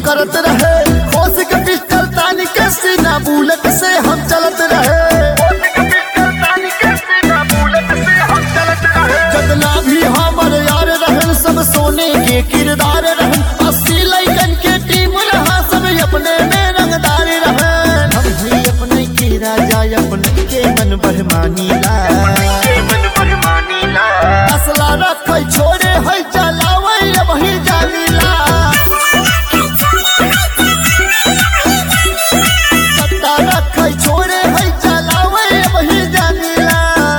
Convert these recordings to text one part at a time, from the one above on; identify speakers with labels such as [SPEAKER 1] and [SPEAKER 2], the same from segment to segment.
[SPEAKER 1] करत रहे होश के पिस्टल तानी के सीना बुलेट से हम चलत रहे जतना भी हमर यार रहन सब सोने के किरदार रहन अस्सी लैकन के टीम रहा सब अपने में रंगदार रहन हम भी अपने के राजा अपने के मन बहमानीला असला रखै छोड़े है चलावै वही जानीला सत्ता रखै छोड़े है चलावै वही जानीला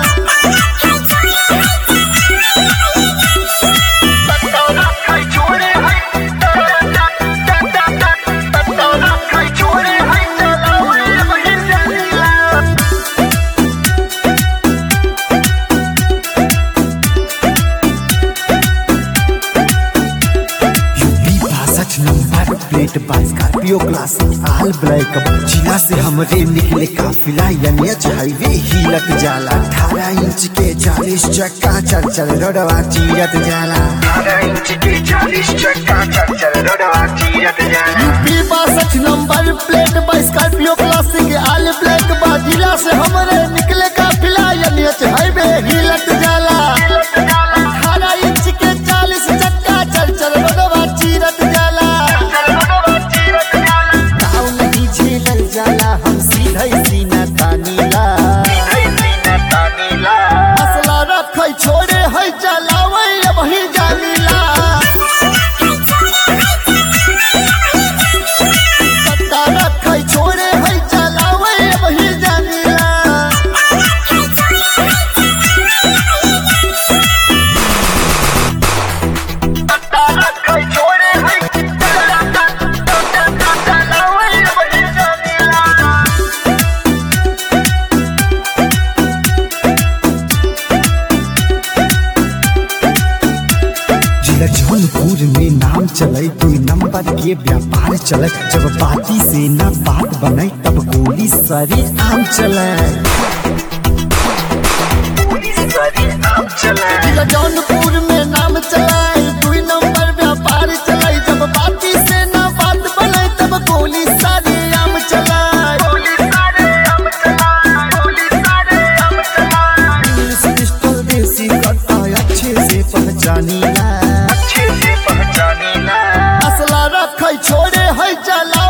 [SPEAKER 2] यूपी बासठ नंबर प्लेट बा स्कॉर्पियो क्लासिक आल ब्लैक जिला से हमरे निकले काफिला एनएच हाईवे हिलत जाला अठारह इंच के चालीस चक्का चल चल रोडवा चीरत जाला
[SPEAKER 1] यूपी बासठ नंबर प्लेट बा स्कॉर्पियो क्लासिक आल ब्लैक बा जिला से हमरे निकले काफिला एनएच हाईवे हिलत जाला अठारह इंच के चालीस चक्का चल चल रोडवा चीरत जाला ताव नहीं झेलल जाला हम सीधे सीना तानीला असला रखै छोड़े है चलावै वही जानीला सत्ता रखै छोड़े है चलावै वही जानीला
[SPEAKER 2] जिला जौनपुर में नाम चले दुई नंबर के व्यापार चले जब बाती से ना बात बने तब गोली सरी आम चले
[SPEAKER 1] जिला जौनपुर में नाम चलाए दुई नंबर व्यापार चलाए जब बाती से ना बात बने तब गोली सारी आम चलाए
[SPEAKER 2] इंग्लिश पिस्टल देसी कट्टा अच्छे से पहचानीला
[SPEAKER 1] असला रखै छोड़े है चला